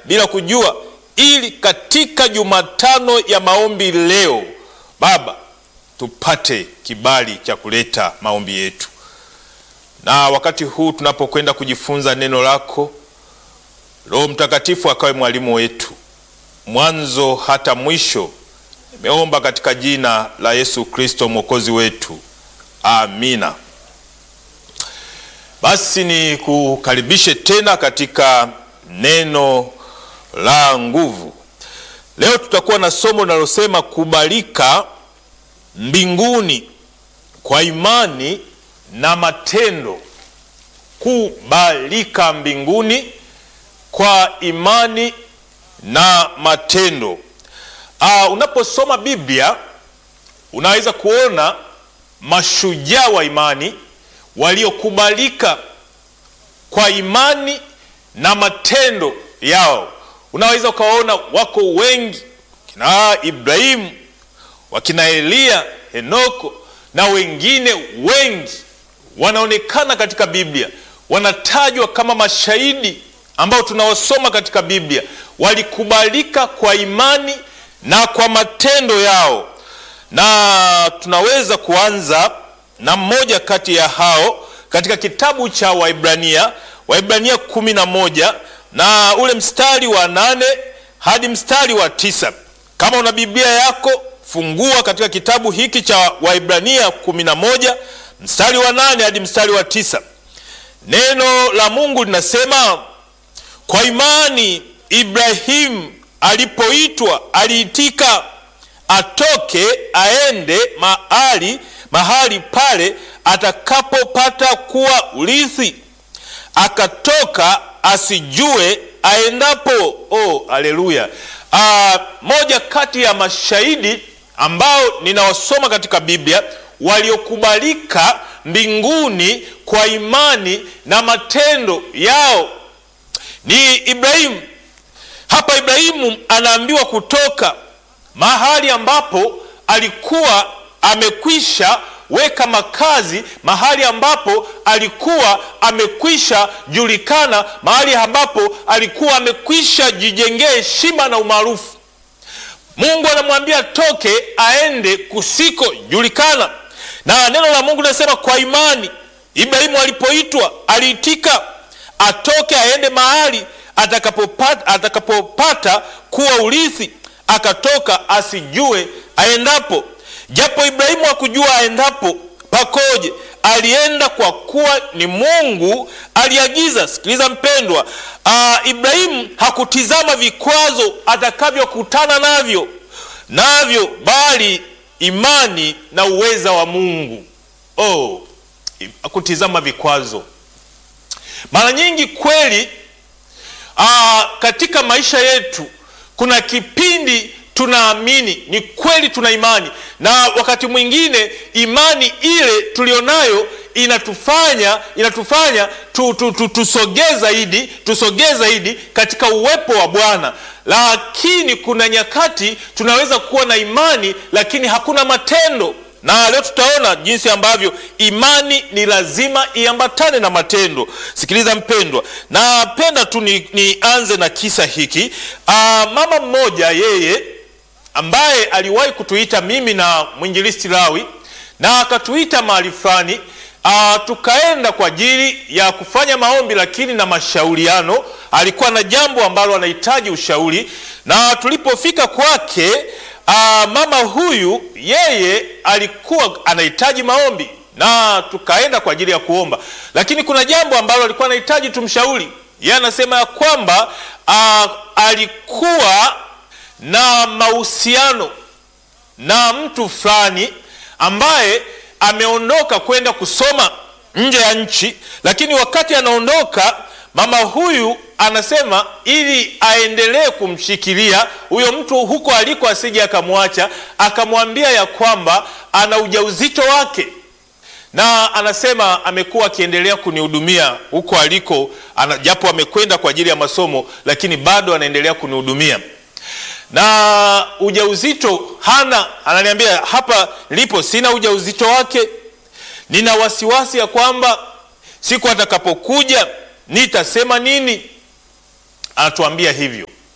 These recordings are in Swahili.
bila kujua, ili katika Jumatano ya maombi leo, Baba, tupate kibali cha kuleta maombi yetu. Na wakati huu tunapokwenda kujifunza neno lako, Roho Mtakatifu akawe mwalimu wetu mwanzo hata mwisho. Nimeomba katika jina la Yesu Kristo mwokozi wetu, amina. Basi ni kukaribishe tena katika neno la nguvu. Leo tutakuwa na somo linalosema kubalika mbinguni kwa imani na matendo. Kubalika mbinguni kwa imani na matendo. Uh, unaposoma Biblia unaweza kuona mashujaa wa imani waliokubalika kwa imani na matendo yao. Unaweza ukawaona wako wengi, kina Ibrahimu, wakina Eliya, Henoko na wengine wengi wanaonekana katika Biblia, wanatajwa kama mashahidi ambao tunawasoma katika Biblia, walikubalika kwa imani na kwa matendo yao, na tunaweza kuanza na mmoja kati ya hao katika kitabu cha Waibrania, Waibrania kumi na moja na ule mstari wa nane hadi mstari wa tisa. Kama una Biblia yako fungua katika kitabu hiki cha Waibrania kumi na moja mstari wa nane hadi mstari wa tisa. Neno la Mungu linasema kwa imani Ibrahimu alipoitwa aliitika atoke aende mahali mahali pale atakapopata kuwa urithi, akatoka asijue aendapo. Oh, haleluya! Ah, moja kati ya mashahidi ambao ninawasoma katika Biblia waliokubalika mbinguni kwa imani na matendo yao ni Ibrahimu. Hapa Ibrahimu anaambiwa kutoka mahali ambapo alikuwa amekwisha weka makazi, mahali ambapo alikuwa amekwisha julikana, mahali ambapo alikuwa amekwisha jijengea heshima na umaarufu. Mungu anamwambia toke aende kusikojulikana, na neno la Mungu linasema kwa imani Ibrahimu alipoitwa aliitika atoke aende mahali atakapopata, atakapopata kuwa urithi, akatoka asijue aendapo. Japo Ibrahimu hakujua aendapo pakoje, alienda kwa kuwa ni Mungu aliagiza. Sikiliza mpendwa, uh, Ibrahimu hakutizama vikwazo atakavyokutana navyo navyo, bali imani na uweza wa Mungu. Oh, hakutizama vikwazo. Mara nyingi kweli, aa, katika maisha yetu kuna kipindi tunaamini ni kweli, tuna imani na wakati mwingine imani ile tulionayo inatufanya inatufanya tu, tu, tu, tusogee zaidi tusogee zaidi katika uwepo wa Bwana, lakini kuna nyakati tunaweza kuwa na imani lakini hakuna matendo na leo tutaona jinsi ambavyo imani ni lazima iambatane na matendo. Sikiliza mpendwa, napenda tu nianze ni na kisa hiki. Aa, mama mmoja yeye ambaye aliwahi kutuita mimi na mwinjilisti Lawi na akatuita mahali fulani, tukaenda kwa ajili ya kufanya maombi, lakini na mashauriano. Alikuwa na jambo ambalo anahitaji ushauri, na tulipofika kwake Aa, mama huyu yeye alikuwa anahitaji maombi na tukaenda kwa ajili ya kuomba, lakini kuna jambo ambalo alikuwa anahitaji tumshauri. Yeye anasema ya kwamba aa, alikuwa na mahusiano na mtu fulani ambaye ameondoka kwenda kusoma nje ya nchi, lakini wakati anaondoka mama huyu anasema ili aendelee kumshikilia huyo mtu huko aliko asije akamwacha, akamwambia ya kwamba ana ujauzito wake, na anasema amekuwa akiendelea kunihudumia huko aliko, japo amekwenda kwa ajili ya masomo, lakini bado anaendelea kunihudumia na ujauzito hana. Ananiambia hapa nilipo sina ujauzito wake, nina wasiwasi ya kwamba siku atakapokuja nitasema nini? Anatuambia hivyo.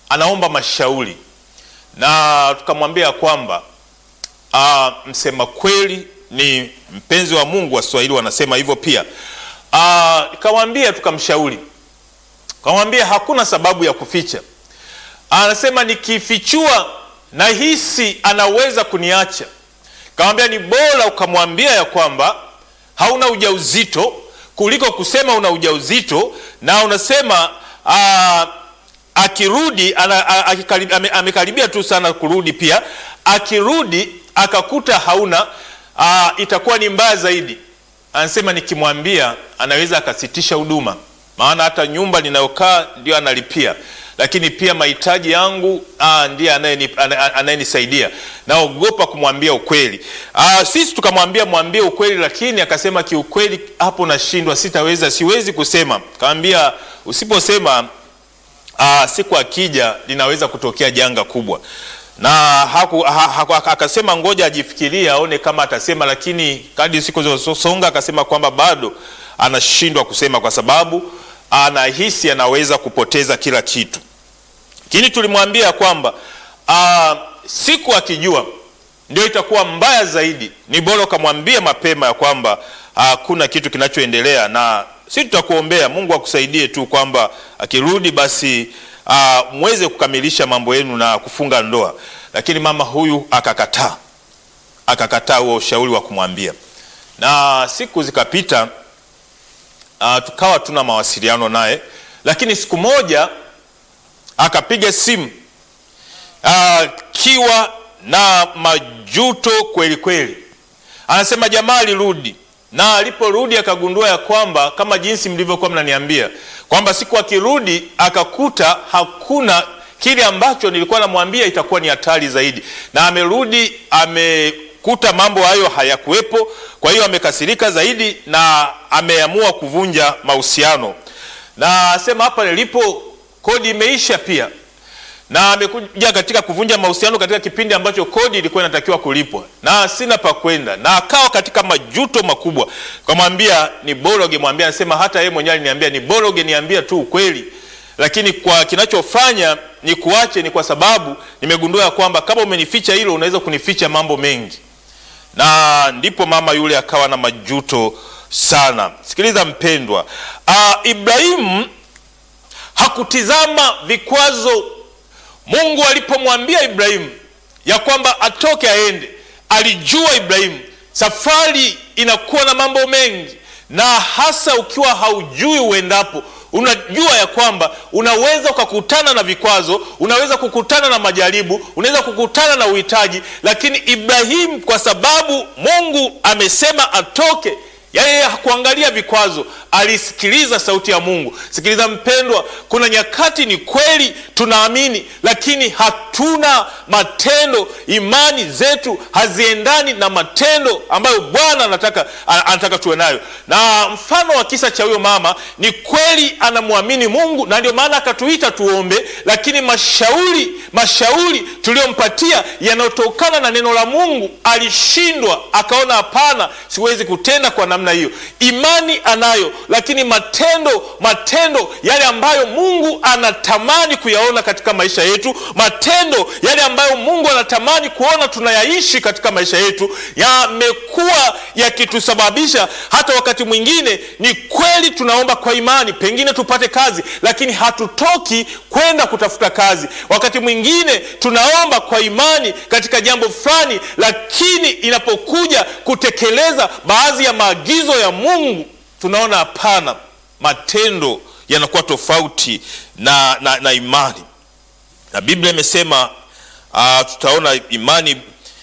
anaomba mashauri, na tukamwambia kwamba uh, msema kweli ni mpenzi wa Mungu. Waswahili wanasema hivyo pia. Nikamwambia, tukamshauri, kamwambia hakuna sababu ya kuficha. Anasema nikifichua nahisi anaweza kuniacha. Kamwambia ni bora ukamwambia ya kwamba hauna ujauzito kuliko kusema una ujauzito na unasema aa, akirudi amekaribia tu sana kurudi, pia akirudi akakuta hauna aa, itakuwa ni mbaya zaidi. Anasema nikimwambia anaweza akasitisha huduma, maana hata nyumba ninayokaa ndio analipia lakini pia mahitaji yangu ndiye anayenisaidia. Naogopa kumwambia ukweli. Aa, sisi tukamwambia mwambie ukweli, lakini akasema kiukweli, hapo nashindwa, sitaweza, siwezi kusema. Kaambia usiposema, aa, siku akija linaweza kutokea janga kubwa, na haku, ha, ha, akasema ngoja ajifikirie aone kama atasema, lakini kadri siku zilizosonga akasema kwamba bado anashindwa kusema kwa sababu anahisi anaweza kupoteza kila kitu, lakini tulimwambia kwamba aa, siku akijua ndio itakuwa mbaya zaidi. Ni bora ukamwambia mapema ya kwamba hakuna kitu kinachoendelea, na si tutakuombea Mungu akusaidie tu kwamba akirudi basi aa, mweze kukamilisha mambo yenu na kufunga ndoa. Lakini mama huyu akakataa, akakataa huo ushauri wa kumwambia, na siku zikapita. Uh, tukawa tuna mawasiliano naye, lakini siku moja akapiga simu akiwa uh, na majuto kweli kweli. Anasema jamaa alirudi, na aliporudi akagundua ya kwamba kama jinsi mlivyokuwa mnaniambia kwamba siku akirudi akakuta hakuna kile ambacho nilikuwa namwambia itakuwa ni hatari zaidi, na amerudi ame kuta mambo hayo hayakuwepo. Kwa hiyo amekasirika zaidi na ameamua kuvunja mahusiano, na asema hapa nilipo kodi imeisha pia, na amekuja katika kuvunja mahusiano katika kipindi ambacho kodi ilikuwa inatakiwa kulipwa na sina pa kwenda, na akawa katika majuto makubwa. Kamwambia ni bora ungemwambia, anasema hata yeye mwenyewe aliniambia ni bora ungeniambia tu ukweli, lakini kwa kinachofanya ni kuache ni kwa sababu nimegundua ya kwamba kama umenificha hilo unaweza kunificha mambo mengi na ndipo mama yule akawa na majuto sana. Sikiliza mpendwa, uh, Ibrahimu hakutizama vikwazo. Mungu alipomwambia Ibrahimu ya kwamba atoke aende, alijua Ibrahimu safari inakuwa na mambo mengi, na hasa ukiwa haujui uendapo unajua ya kwamba unaweza ukakutana na vikwazo, unaweza kukutana na majaribu, unaweza kukutana na uhitaji. Lakini Ibrahimu, kwa sababu Mungu amesema atoke, yeye hakuangalia vikwazo, alisikiliza sauti ya Mungu. Sikiliza mpendwa, kuna nyakati ni kweli tunaamini, lakini hatuna matendo. Imani zetu haziendani na matendo ambayo Bwana anataka, anataka tuwe nayo. Na mfano wa kisa cha huyo mama ni kweli anamwamini Mungu, na ndio maana akatuita tuombe, lakini mashauri mashauri tuliyompatia yanayotokana na neno la Mungu alishindwa, akaona hapana, siwezi kutenda kwa namna hiyo. Imani anayo lakini matendo matendo yale ambayo Mungu anatamani kuyaona katika maisha yetu, matendo yale ambayo Mungu anatamani kuona tunayaishi katika maisha yetu, yamekuwa yakitusababisha hata wakati mwingine, ni kweli tunaomba kwa imani, pengine tupate kazi, lakini hatutoki kwenda kutafuta kazi. Wakati mwingine tunaomba kwa imani katika jambo fulani, lakini inapokuja kutekeleza baadhi ya maagizo ya Mungu tunaona hapana, matendo yanakuwa tofauti na, na, na imani. Na Biblia imesema uh, tutaona imani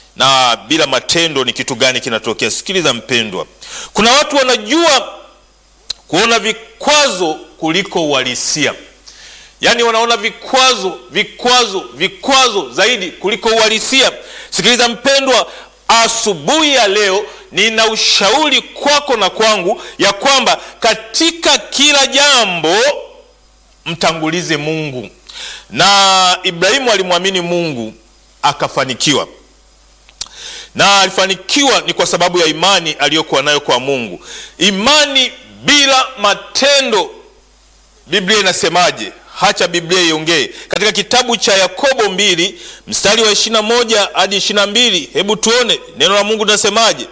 na bila matendo ni kitu gani kinatokea. Sikiliza mpendwa, kuna watu wanajua kuona vikwazo kuliko uhalisia, yaani wanaona vikwazo vikwazo vikwazo zaidi kuliko uhalisia. Sikiliza mpendwa, asubuhi ya leo nina ushauri kwako na kwangu ya kwamba katika kila jambo mtangulize Mungu. Na Ibrahimu alimwamini Mungu akafanikiwa, na alifanikiwa ni kwa sababu ya imani aliyokuwa nayo kwa Mungu. Imani bila matendo, Biblia inasemaje? hacha Biblia iongee katika kitabu cha Yakobo mbili mstari wa ishirini na moja hadi ishirini na mbili Hebu tuone neno la Mungu linasemaje.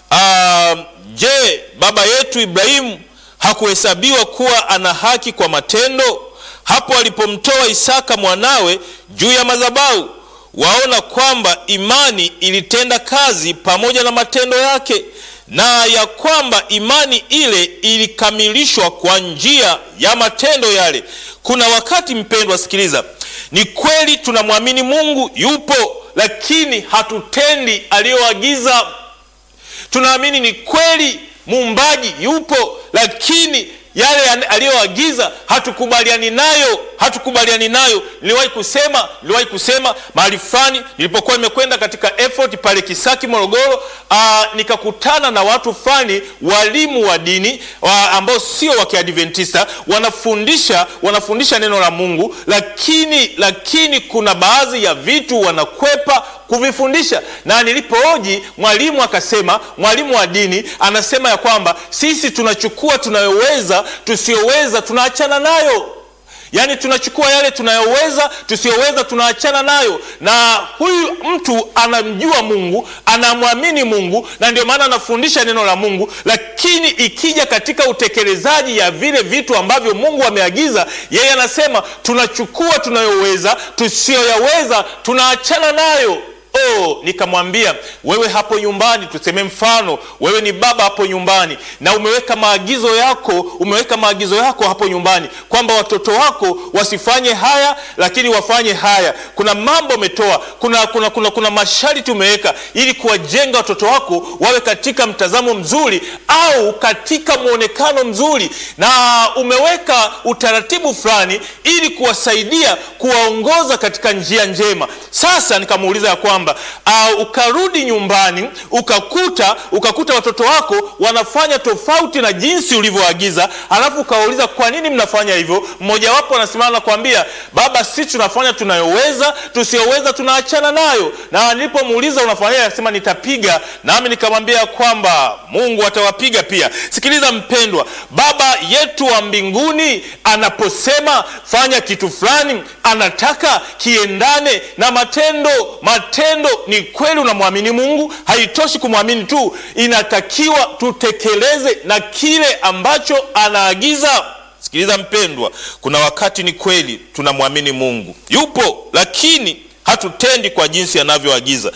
Uh, je, baba yetu Ibrahimu hakuhesabiwa kuwa ana haki kwa matendo hapo alipomtoa Isaka mwanawe juu ya madhabahu? Waona kwamba imani ilitenda kazi pamoja na matendo yake, na ya kwamba imani ile ilikamilishwa kwa njia ya matendo yale. Kuna wakati mpendwa, sikiliza, ni kweli tunamwamini Mungu yupo, lakini hatutendi aliyoagiza. Tunaamini ni kweli muumbaji yupo, lakini yale aliyoagiza hatukubaliani nayo, hatukubaliani nayo. Niliwahi kusema, niliwahi kusema mahali fulani nilipokuwa nimekwenda katika effort pale Kisaki Morogoro, aa, nikakutana na watu fulani, walimu wa dini wa ambao sio wa Kiadventista, wanafundisha wanafundisha neno la Mungu, lakini lakini kuna baadhi ya vitu wanakwepa kuvifundisha na nilipohoji mwalimu akasema, mwalimu wa dini anasema ya kwamba sisi tunachukua tunayoweza, tusiyoweza tunaachana nayo. Yaani tunachukua yale tunayoweza, tusiyoweza tunaachana nayo. Na huyu mtu anamjua Mungu, anamwamini Mungu, na ndio maana anafundisha neno la Mungu, lakini ikija katika utekelezaji ya vile vitu ambavyo Mungu ameagiza, yeye anasema tunachukua tunayoweza, tusiyoyaweza tunaachana nayo. Oh, nikamwambia wewe hapo nyumbani, tuseme mfano wewe ni baba hapo nyumbani na umeweka maagizo yako, umeweka maagizo yako hapo nyumbani kwamba watoto wako wasifanye haya, lakini wafanye haya. Kuna mambo umetoa, kuna, kuna, kuna, kuna masharti umeweka ili kuwajenga watoto wako wawe katika mtazamo mzuri au katika mwonekano mzuri, na umeweka utaratibu fulani ili kuwasaidia kuwaongoza katika njia njema. Sasa nikamuuliza ya kwamba Uh, ukarudi nyumbani ukakuta ukakuta watoto wako wanafanya tofauti na jinsi ulivyoagiza, alafu ukawauliza kwa nini mnafanya hivyo. Mmojawapo anasimama na kuambia, baba, sisi tunafanya tunayoweza, tusiyoweza tunaachana nayo. Na nilipomuuliza unafanya, anasema nitapiga. Nami nikamwambia kwamba Mungu atawapiga pia. Sikiliza mpendwa, baba yetu wa mbinguni anaposema fanya kitu fulani, anataka kiendane na matendo matendo ni kweli unamwamini Mungu, haitoshi kumwamini tu, inatakiwa tutekeleze na kile ambacho anaagiza. Sikiliza mpendwa, kuna wakati ni kweli tunamwamini Mungu yupo, lakini hatutendi kwa jinsi anavyoagiza.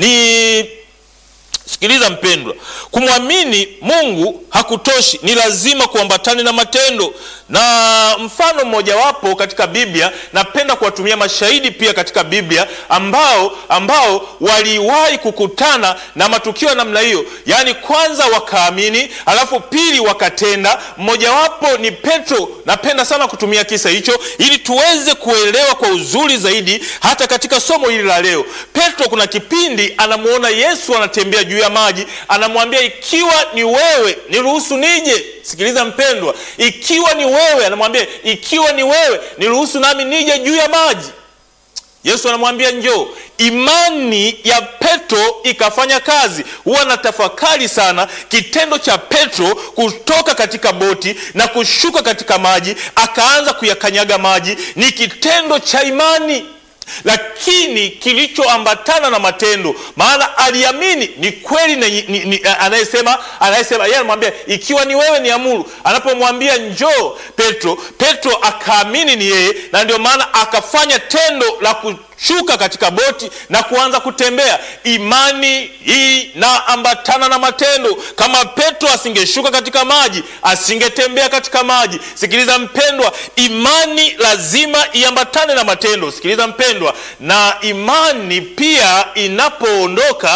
Ni sikiliza mpendwa, kumwamini Mungu hakutoshi, ni lazima kuambatane na matendo. Na mfano mmojawapo katika Biblia, napenda kuwatumia mashahidi pia katika Biblia ambao ambao waliwahi kukutana na matukio ya namna hiyo, yaani kwanza wakaamini, alafu pili wakatenda. Mmojawapo ni Petro. Napenda sana kutumia kisa hicho ili tuweze kuelewa kwa uzuri zaidi hata katika somo hili la leo. Petro kuna kipindi anamuona Yesu anatembea juu ya maji, anamwambia ikiwa ni wewe niruhusu nije. Sikiliza mpendwa, ikiwa ni wewe, anamwambia ikiwa ni wewe niruhusu nami nije juu ya maji. Yesu anamwambia njoo. Imani ya Petro ikafanya kazi. Huwa na tafakari sana kitendo cha Petro kutoka katika boti na kushuka katika maji, akaanza kuyakanyaga maji, ni kitendo cha imani lakini kilichoambatana na matendo, maana aliamini ni kweli ni, ni, ni, anayesema anayesema yeye anamwambia ikiwa ni wewe niamuru. Anapomwambia njoo Petro, Petro akaamini ni yeye, na ndio maana akafanya tendo la kushuka katika boti na kuanza kutembea. Imani hii na ambatana na matendo. Kama Petro asingeshuka katika maji, asingetembea katika maji. Sikiliza mpendwa, imani lazima iambatane na matendo. Sikiliza mpendwa, na imani pia inapoondoka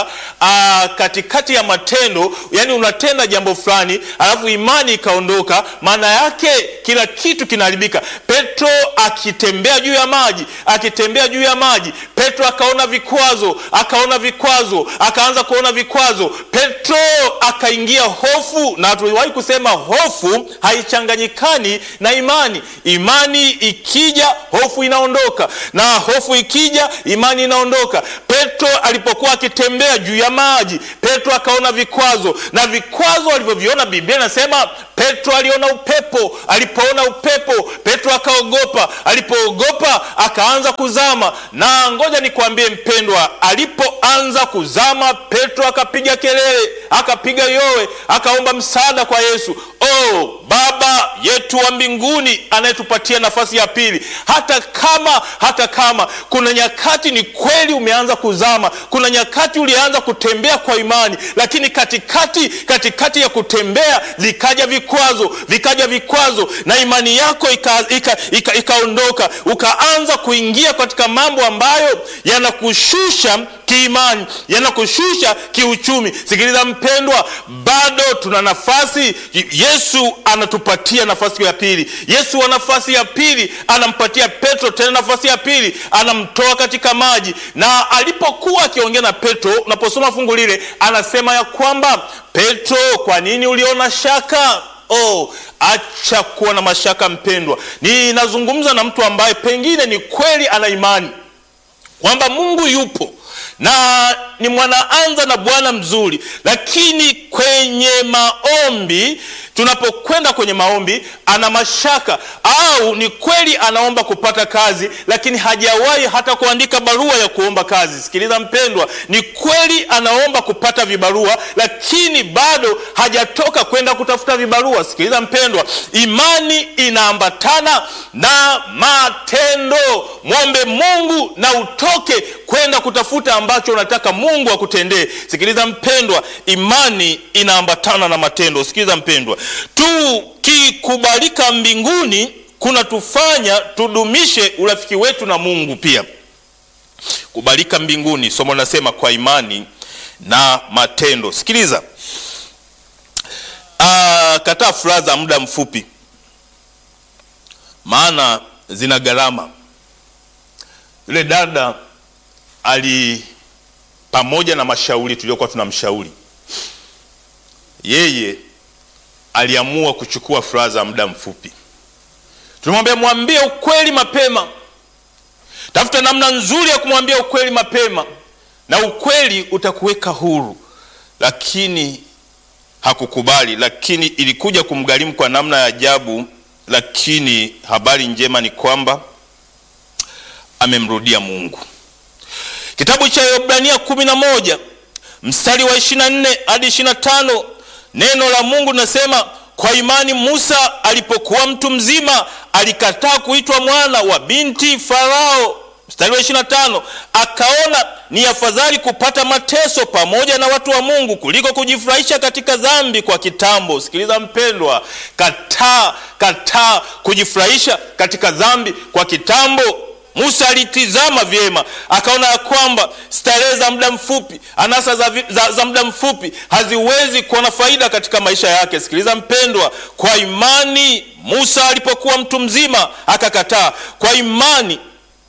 katikati ya matendo, yani unatenda jambo fulani alafu imani ikaondoka, maana yake kila kitu kinaharibika. Petro akitembea juu ya maji, akitembea juu ya maji maji petro akaona vikwazo akaona vikwazo akaanza kuona vikwazo petro akaingia hofu na tuliwahi kusema hofu haichanganyikani na imani imani ikija hofu inaondoka na hofu ikija imani inaondoka petro alipokuwa akitembea juu ya maji petro akaona vikwazo na vikwazo alivyoviona biblia inasema petro aliona upepo alipoona upepo petro akaogopa alipoogopa akaanza kuzama na ngoja nikwambie mpendwa alipoanza kuzama petro akapiga kelele akapiga yowe akaomba msaada kwa yesu oh baba yetu wa mbinguni anayetupatia nafasi ya pili hata kama hata kama kuna nyakati ni kweli umeanza kuzama kuna nyakati ulianza kutembea kwa imani lakini katikati katikati ya kutembea vikaja vikwazo vikaja vikwazo na imani yako ikaondoka ika, ika, ika ukaanza kuingia katika mambo ambayo yanakushusha kiimani yanakushusha kiuchumi sikiliza mpendwa bado tuna nafasi yesu anatupatia nafasi ya pili yesu wa nafasi ya pili anampatia petro tena nafasi ya pili anamtoa katika maji na alipokuwa akiongea na petro unaposoma fungu lile anasema ya kwamba petro kwa nini uliona shaka oh acha kuwa na mashaka mpendwa ninazungumza na mtu ambaye pengine ni kweli ana imani kwamba mungu yupo na ni mwanaanza na bwana mzuri lakini kwenye maombi tunapokwenda kwenye maombi ana mashaka au ni kweli anaomba kupata kazi lakini hajawahi hata kuandika barua ya kuomba kazi sikiliza mpendwa ni kweli anaomba kupata vibarua lakini bado hajatoka kwenda kutafuta vibarua sikiliza mpendwa imani inaambatana na matendo mwombe mungu na utoke kwenda kutafuta ambacho unataka mungu akutendee sikiliza mpendwa imani inaambatana na matendo sikiliza mpendwa tukikubalika mbinguni kunatufanya tudumishe urafiki wetu na mungu pia kubalika mbinguni somo linasema kwa imani na matendo sikiliza Aa, kataa furaha za muda mfupi maana zina gharama yule dada ali pamoja na mashauri tuliokuwa tunamshauri yeye aliamua kuchukua furaha za muda mfupi tulimwambia mwambie ukweli mapema tafuta namna nzuri ya kumwambia ukweli mapema na ukweli utakuweka huru lakini hakukubali lakini ilikuja kumgharimu kwa namna ya ajabu lakini habari njema ni kwamba amemrudia mungu kitabu cha Waebrania kumi na moja mstari wa ishiri na nne hadi ishiri na tano neno la mungu linasema kwa imani musa alipokuwa mtu mzima alikataa kuitwa mwana wa binti farao mstari wa ishiri na tano akaona ni afadhali kupata mateso pamoja na watu wa mungu kuliko kujifurahisha katika dhambi kwa kitambo sikiliza mpendwa kataa kataa kujifurahisha katika dhambi kwa kitambo musa alitizama vyema akaona ya kwamba starehe za muda mfupi anasa za, za, za muda mfupi haziwezi kuwa na faida katika maisha yake sikiliza mpendwa kwa imani musa alipokuwa mtu mzima akakataa kwa imani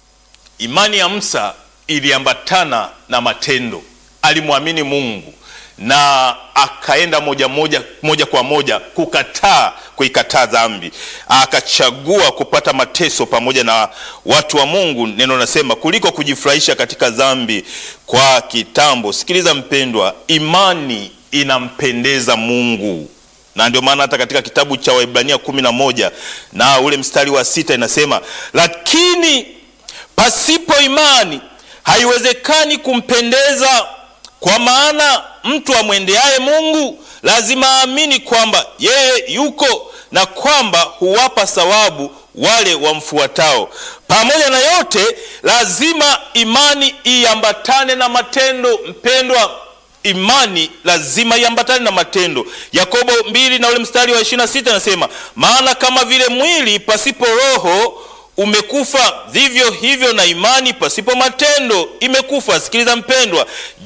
imani ya musa iliambatana na matendo alimwamini mungu na akaenda moja moja moja kwa moja kukataa kuikataa dhambi akachagua kupata mateso pamoja na watu wa mungu neno nasema kuliko kujifurahisha katika dhambi kwa kitambo sikiliza mpendwa imani inampendeza mungu na ndio maana hata katika kitabu cha waibrania kumi na moja na ule mstari wa sita inasema lakini pasipo imani haiwezekani kumpendeza kwa maana mtu amwendeaye mungu lazima aamini kwamba yeye yuko na kwamba huwapa thawabu wale wamfuatao pamoja na yote lazima imani iambatane na matendo mpendwa imani lazima iambatane na matendo yakobo mbili na ule mstari wa 26 anasema maana kama vile mwili pasipo roho umekufa vivyo hivyo na imani pasipo matendo imekufa sikiliza mpendwa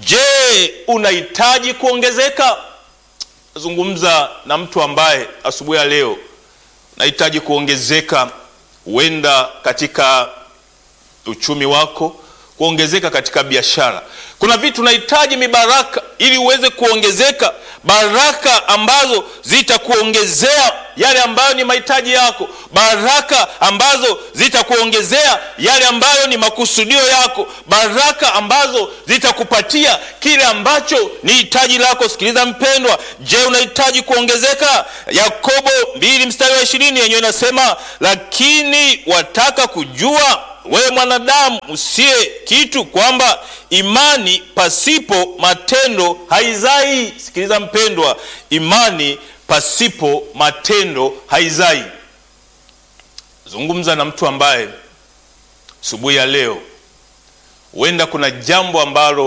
je unahitaji kuongezeka zungumza na mtu ambaye asubuhi ya leo nahitaji kuongezeka huenda katika uchumi wako kuongezeka katika biashara. Kuna vitu unahitaji mibaraka ili uweze kuongezeka, baraka ambazo zitakuongezea yale ambayo ni mahitaji yako, baraka ambazo zitakuongezea yale ambayo ni makusudio yako, baraka ambazo zitakupatia kile ambacho ni hitaji lako. Sikiliza mpendwa, je, unahitaji kuongezeka? Yakobo mbili mstari wa ishirini yenyewe inasema, lakini wataka kujua wewe mwanadamu usiye kitu, kwamba imani pasipo matendo haizai. Sikiliza mpendwa, imani pasipo matendo haizai. Zungumza na mtu ambaye asubuhi ya leo huenda kuna jambo ambalo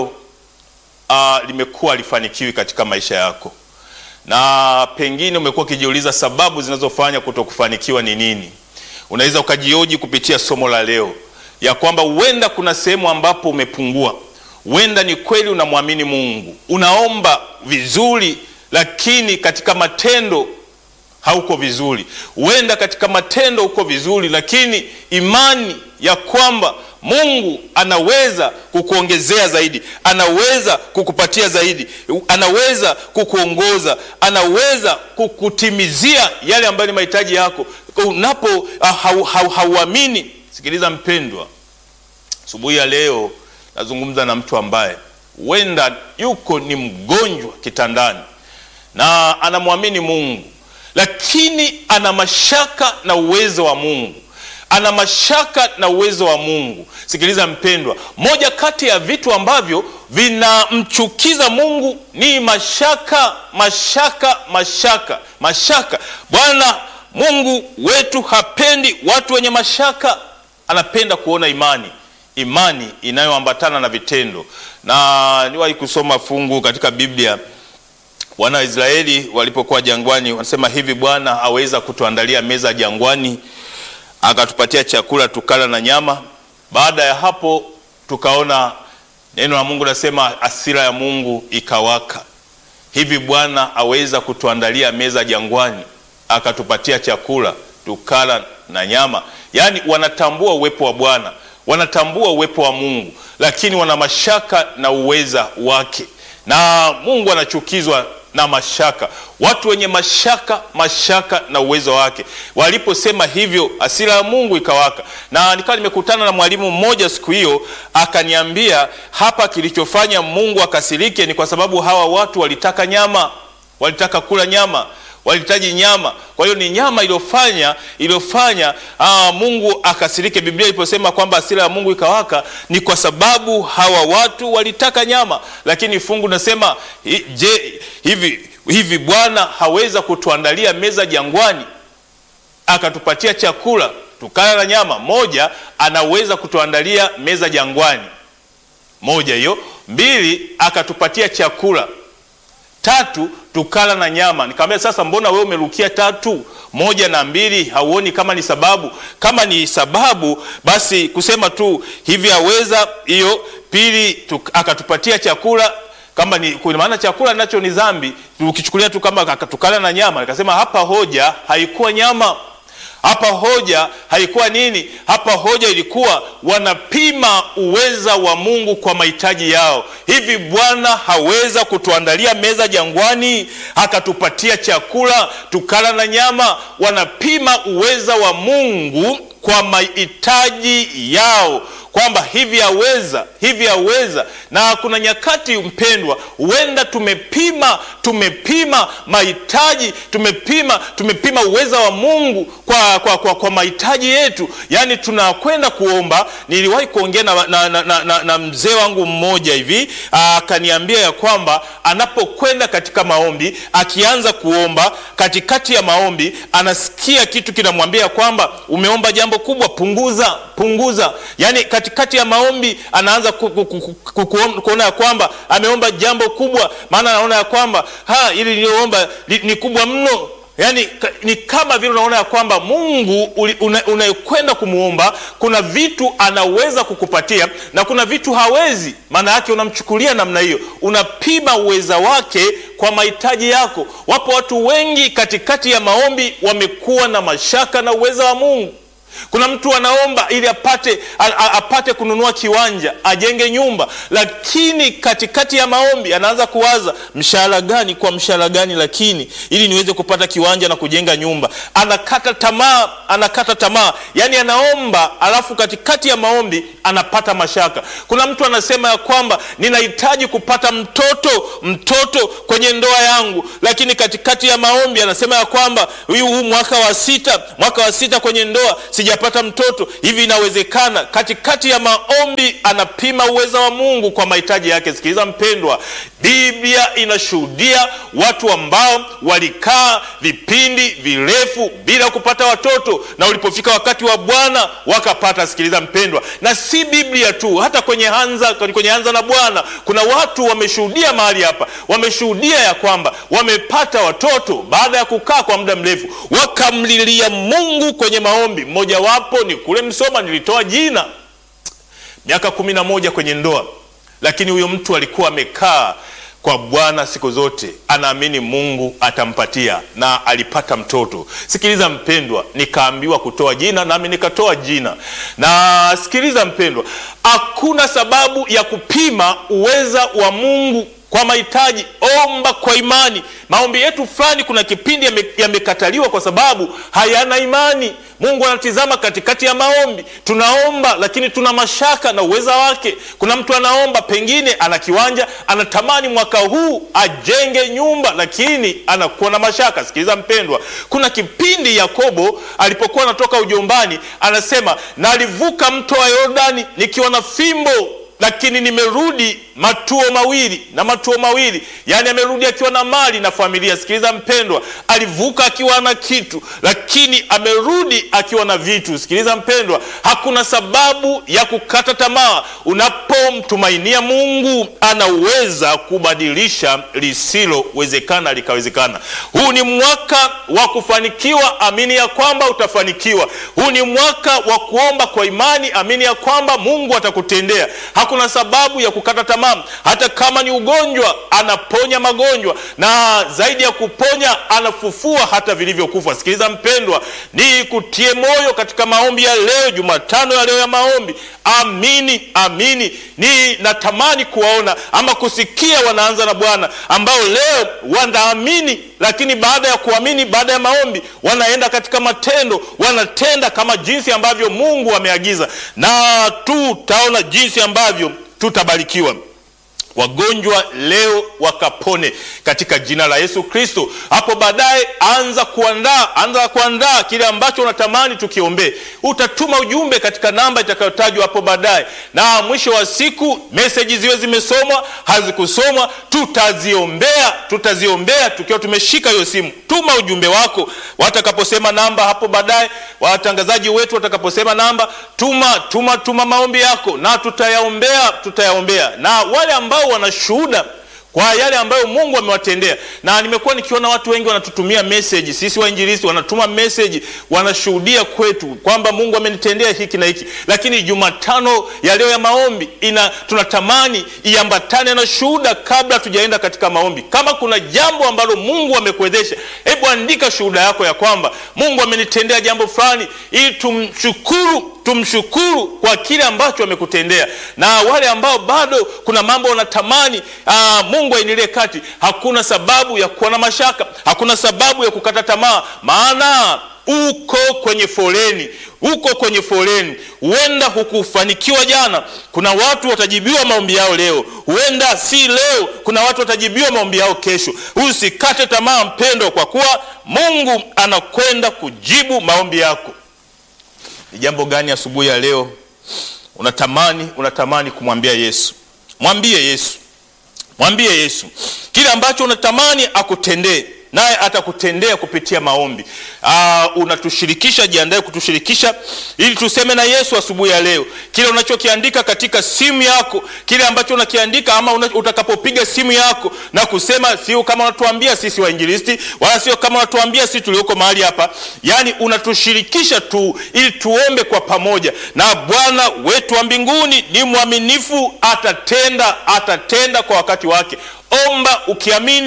uh, limekuwa halifanikiwi katika maisha yako, na pengine umekuwa ukijiuliza sababu zinazofanya kutokufanikiwa ni nini. Unaweza ukajioji kupitia somo la leo ya kwamba huenda kuna sehemu ambapo umepungua. Huenda ni kweli unamwamini Mungu, unaomba vizuri, lakini katika matendo hauko vizuri. Huenda katika matendo uko vizuri, lakini imani ya kwamba Mungu anaweza kukuongezea zaidi, anaweza kukupatia zaidi, anaweza kukuongoza, anaweza kukutimizia yale ambayo ni mahitaji yako, unapo hauamini hau, hau, Sikiliza mpendwa, asubuhi ya leo nazungumza na mtu ambaye huenda yuko ni mgonjwa kitandani na anamwamini Mungu, lakini ana mashaka na uwezo wa Mungu, ana mashaka na uwezo wa Mungu. Sikiliza mpendwa, moja kati ya vitu ambavyo vinamchukiza Mungu ni mashaka, mashaka, mashaka, mashaka. Bwana Mungu wetu hapendi watu wenye mashaka anapenda kuona imani, imani inayoambatana na vitendo. Na niwahi kusoma fungu katika Biblia, wana wa Israeli walipokuwa jangwani, wanasema hivi, Bwana aweza kutuandalia meza jangwani, akatupatia chakula tukala na nyama. Baada ya hapo, tukaona neno la Mungu nasema hasira ya Mungu ikawaka. Hivi Bwana aweza kutuandalia meza jangwani, akatupatia chakula tukala na nyama. Yaani wanatambua uwepo wa Bwana, wanatambua uwepo wa Mungu, lakini wana mashaka na uweza wake, na Mungu anachukizwa na mashaka. Watu wenye mashaka, mashaka na uwezo wake. Waliposema hivyo, hasira ya Mungu ikawaka. Na nikawa nimekutana na mwalimu mmoja siku hiyo, akaniambia hapa, kilichofanya Mungu akasirike ni kwa sababu hawa watu walitaka nyama, walitaka kula nyama walihitaji nyama. Kwa hiyo ni nyama iliyofanya iliyofanya aa, Mungu akasirike. Biblia iliposema kwamba hasira ya Mungu ikawaka ni kwa sababu hawa watu walitaka nyama, lakini fungu nasema je, hivi hivi Bwana haweza kutuandalia meza jangwani akatupatia chakula tukala na nyama? Moja, anaweza kutuandalia meza jangwani, moja hiyo. Mbili, akatupatia chakula Tatu, tukala na nyama. Nikamwambia sasa, mbona wewe umerukia tatu, moja na mbili, hauoni kama ni sababu? Kama ni sababu, basi kusema tu hivi aweza hiyo. Pili, akatupatia chakula kama ni kwa maana chakula nacho ni dhambi, ukichukulia tu kama akatukala na nyama. Nikasema hapa hoja haikuwa nyama hapa hoja haikuwa nini? Hapa hoja ilikuwa wanapima uweza wa Mungu kwa mahitaji yao. Hivi Bwana haweza kutuandalia meza jangwani akatupatia chakula tukala na nyama? Wanapima uweza wa Mungu kwa mahitaji yao kwamba hivi aweza, hivi aweza. Na kuna nyakati mpendwa, huenda tumepima tumepima mahitaji tumepima tumepima uweza wa Mungu kwa, kwa, kwa, kwa mahitaji yetu, yaani tunakwenda kuomba. Niliwahi kuongea na, na, na, na, na, na mzee wangu mmoja hivi akaniambia ya kwamba anapokwenda katika maombi, akianza kuomba, katikati ya maombi anasikia kitu kinamwambia kwamba umeomba jambo kubwa, punguza punguza, yaani katikati ya maombi anaanza ku, ku, ku, ku, ku, kuona ya kwamba ameomba jambo kubwa, maana anaona ya kwamba ha ili niliyoomba ni kubwa mno. Yaani ni kama vile unaona ya kwamba Mungu unayekwenda una kumuomba kuna vitu anaweza kukupatia na kuna vitu hawezi. Maana yake unamchukulia namna hiyo, unapima uweza wake kwa mahitaji yako. Wapo watu wengi katikati ya maombi wamekuwa na mashaka na uweza wa Mungu Kuna mtu anaomba ili apate a, a, apate kununua kiwanja ajenge nyumba, lakini katikati ya maombi anaanza kuwaza mshahara gani kwa mshahara gani, lakini ili niweze kupata kiwanja na kujenga nyumba. Anakata tamaa, anakata tamaa, yani anaomba, alafu katikati ya maombi anapata mashaka. Kuna mtu anasema ya kwamba ninahitaji kupata mtoto, mtoto kwenye ndoa yangu, lakini katikati ya maombi anasema ya kwamba huyu huu mwaka wa sita, mwaka wa sita kwenye ndoa sijapata mtoto. Hivi inawezekana? Katikati ya maombi anapima uweza wa Mungu kwa mahitaji yake. Sikiliza mpendwa, Biblia inashuhudia watu ambao walikaa vipindi virefu bila kupata watoto na ulipofika wakati wa Bwana wakapata. Sikiliza mpendwa, na si Biblia tu, hata kwenye anza, kwenye anza na Bwana kuna watu wameshuhudia mahali hapa, wameshuhudia ya kwamba wamepata watoto baada ya kukaa kwa muda mrefu, wakamlilia Mungu kwenye maombi. Mmojawapo ni kule Msoma, nilitoa jina, miaka kumi na moja kwenye ndoa, lakini huyo mtu alikuwa amekaa kwa Bwana siku zote, anaamini Mungu atampatia na alipata mtoto. Sikiliza mpendwa, nikaambiwa kutoa jina nami nikatoa jina. Na sikiliza mpendwa, hakuna sababu ya kupima uweza wa Mungu kwa mahitaji. Omba kwa imani. Maombi yetu fulani, kuna kipindi yamekataliwa kwa sababu hayana imani. Mungu anatizama katikati ya maombi, tunaomba lakini tuna mashaka na uweza wake. Kuna mtu anaomba, pengine ana kiwanja, anatamani mwaka huu ajenge nyumba, lakini anakuwa na mashaka. Sikiliza mpendwa, kuna kipindi Yakobo alipokuwa anatoka ujombani, anasema nalivuka mto wa Yordani nikiwa na fimbo lakini nimerudi matuo mawili na matuo mawili, yaani amerudi akiwa na mali na familia. Sikiliza mpendwa, alivuka akiwa na kitu, lakini amerudi akiwa na vitu. Sikiliza mpendwa, hakuna sababu ya kukata tamaa. Unapomtumainia Mungu, anaweza kubadilisha lisilowezekana likawezekana. Huu ni mwaka wa kufanikiwa, amini ya kwamba utafanikiwa. Huu ni mwaka wa kuomba kwa imani, amini ya kwamba Mungu atakutendea. Hakuna sababu ya kukata tamaa. Hata kama ni ugonjwa, anaponya magonjwa, na zaidi ya kuponya, anafufua hata vilivyokufa. Sikiliza mpendwa, ni kutie moyo katika maombi ya leo, Jumatano ya leo ya maombi. Amini, amini, ni natamani kuwaona ama kusikia wanaanza na Bwana ambao leo wanaamini, lakini baada ya kuamini, baada ya maombi, wanaenda katika matendo, wanatenda kama jinsi ambavyo Mungu ameagiza, na tutaona jinsi ambavyo tutabarikiwa. Wagonjwa leo wakapone katika jina la Yesu Kristo. Hapo baadaye anza kuandaa, anza kuandaa kile ambacho unatamani tukiombee. Utatuma ujumbe katika namba itakayotajwa hapo baadaye, na mwisho wa siku meseji ziwe zimesomwa, hazikusomwa, tutaziombea, tutaziombea tukiwa tumeshika hiyo simu. Tuma ujumbe wako watakaposema namba hapo baadaye, watangazaji wetu watakaposema namba, tuma tuma tuma maombi yako na tutayaombea, tutayaombea na wale ambao wanashuhuda kwa yale ambayo Mungu amewatendea. Na nimekuwa nikiona watu wengi wanatutumia message, sisi wainjilisti wanatuma message, wanashuhudia kwetu kwamba Mungu amenitendea hiki na hiki, lakini Jumatano ya leo ya maombi ina tunatamani iambatane na shuhuda kabla tujaenda katika maombi. Kama kuna jambo ambalo Mungu amekuwezesha, hebu andika shuhuda yako ya kwamba Mungu amenitendea jambo fulani, ili tumshukuru tumshukuru kwa kile ambacho amekutendea. Na wale ambao bado kuna mambo wanatamani aa, Mungu aingilie kati, hakuna sababu ya kuwa na mashaka, hakuna sababu ya kukata tamaa, maana uko kwenye foleni, uko kwenye foleni. Huenda hukufanikiwa jana, kuna watu watajibiwa maombi yao leo. Huenda si leo, kuna watu watajibiwa maombi yao kesho. Usikate tamaa mpendwa, kwa kuwa Mungu anakwenda kujibu maombi yako. Ni jambo gani asubuhi ya leo unatamani unatamani kumwambia Yesu? Mwambie Yesu, mwambie Yesu kile ambacho unatamani akutendee, naye atakutendea kupitia maombi. Aa, unatushirikisha, jiandae kutushirikisha ili tuseme na Yesu asubuhi ya leo. Kile unachokiandika katika simu yako, kile ambacho unakiandika ama una, utakapopiga simu yako na kusema, sio kama unatuambia sisi wainjilisti, wala sio kama unatuambia sisi tulioko mahali hapa, yaani unatushirikisha tu ili tuombe kwa pamoja, na Bwana wetu wa mbinguni ni mwaminifu, atatenda, atatenda kwa wakati wake. Omba ukiamini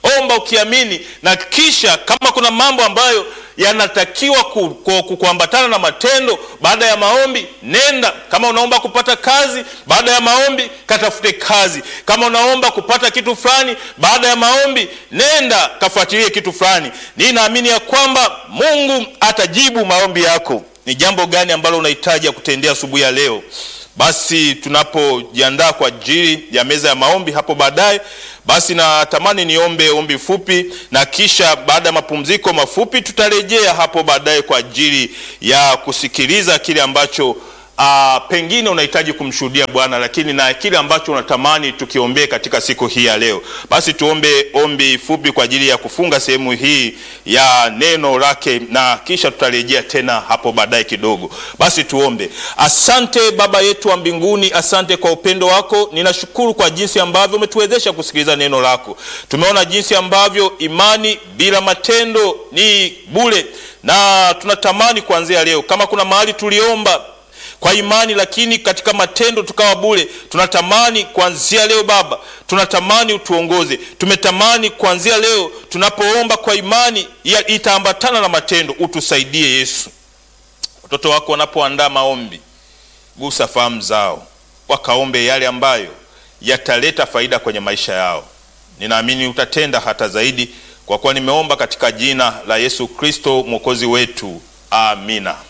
omba ukiamini, na kisha kama kuna mambo ambayo yanatakiwa ku, ku, ku, kuambatana na matendo baada ya maombi, nenda. Kama unaomba kupata kazi, baada ya maombi katafute kazi. Kama unaomba kupata kitu fulani, baada ya maombi nenda kafuatilie kitu fulani. Ninaamini ya kwamba Mungu atajibu maombi yako. Ni jambo gani ambalo unahitaji ya kutendea asubuhi ya leo? Basi tunapojiandaa kwa ajili ya meza ya maombi hapo baadaye, basi natamani niombe ombi fupi, na kisha baada ya mapumziko mafupi tutarejea hapo baadaye kwa ajili ya kusikiliza kile ambacho Uh, pengine unahitaji kumshuhudia Bwana, lakini na kile ambacho unatamani tukiombee katika siku hii ya leo. Basi tuombe ombi fupi kwa ajili ya kufunga sehemu hii ya neno lake, na kisha tutarejea tena hapo baadaye kidogo. Basi tuombe. Asante Baba yetu wa mbinguni, asante kwa upendo wako. Ninashukuru kwa jinsi ambavyo umetuwezesha kusikiliza neno lako. Tumeona jinsi ambavyo imani bila matendo ni bure, na tunatamani kuanzia leo, kama kuna mahali tuliomba kwa imani lakini katika matendo tukawa bure. Tunatamani kuanzia leo Baba, tunatamani utuongoze. Tumetamani kuanzia leo tunapoomba kwa imani itaambatana na matendo, utusaidie Yesu. Watoto wako wanapoandaa maombi, gusa fahamu zao, wakaombe yale ambayo yataleta faida kwenye maisha yao. Ninaamini utatenda hata zaidi, kwa kuwa nimeomba katika jina la Yesu Kristo mwokozi wetu, amina.